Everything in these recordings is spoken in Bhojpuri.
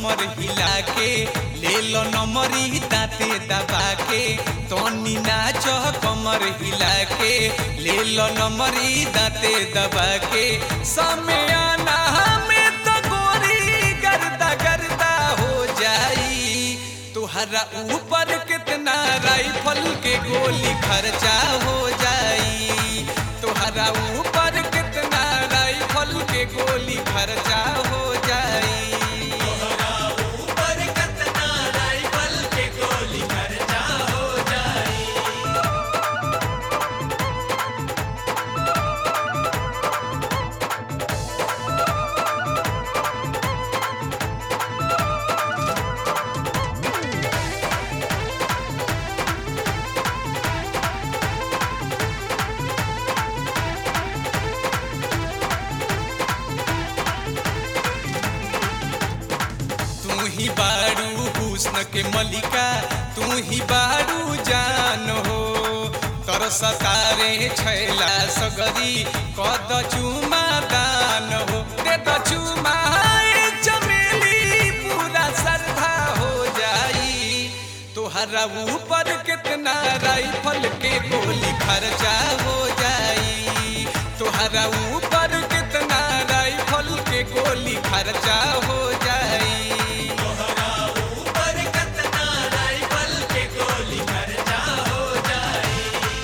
कमर हिला के ले लो नमरी दाते दबा के तनी नाच कमर हिला के ले लो नमरी दाते दबा के समयाना में तो गोरी गर्दा गर्दा हो जाई तुहरा ऊपर कितना राइफल के गोली खर्चा हो जाई तुहरा ऊपर कितना राइफल के गोली खर्चा हो जाई ऊपर कतना राइफल के गोली खर्चा हो जाई तू ही बारू हुस्न के मलिका तू ही बारू जान हो तर सतारे छैला सगरी कद चुमा दान हो दे द चुमा ए चमेली पूरा श्रद्धा हो जाई तोहरा ऊपर कितना राइफल के गोली खर्चा हो जाई तोहरा ऊपर कितना राइफल के गोली खर्चा हो जाई ऊपर कतना राइफल के गोली खर्चा हो जाई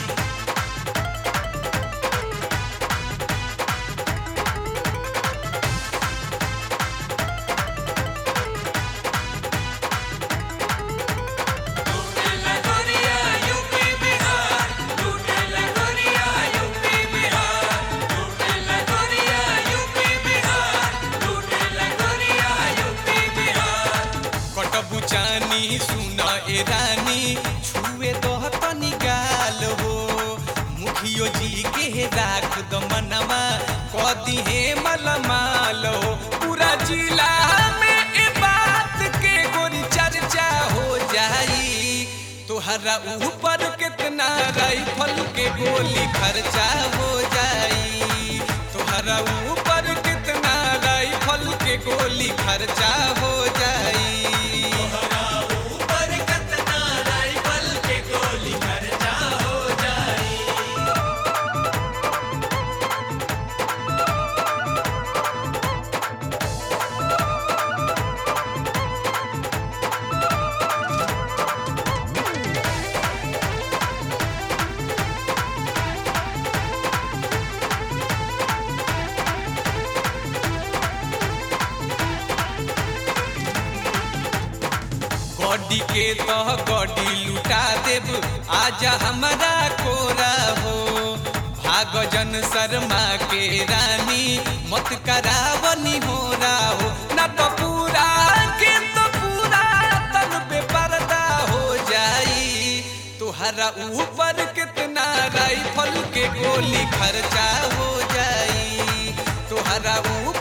लूटे लगोरिया यूपी बिहार लूटे लगोरिया यूपी बिहार लूटे लगोरिया यूपी बिहार लूटे लगोरिया यूपी बिहार कटबु चानी सुन ए रानी छुए दह तनी गाल हो मुखियो जी के राख द मनवा कदी हे मलमाल हो पूरा जिला में ए बात के गोरी चर्चा हो जाई तोहरा ऊपर कितना राइफल के गोली खर्चा हो जाई तोहरा ऊपर कितना राइफल के गोली खर्चा हो जाई ऊपर कतना राइफल के गोली खर्चा हो जाई गड्डी के तह गड्डी लुटा देब आजा हमारा कोरा हो भाग जन शर्मा के रानी मत करावनी हो हो ना तो पूरा के तो पूरा तन पे पर्दा हो जाई तुहरा ऊपर कितना राइफल के गोली खर्चा हो जाई तुहरा ऊपर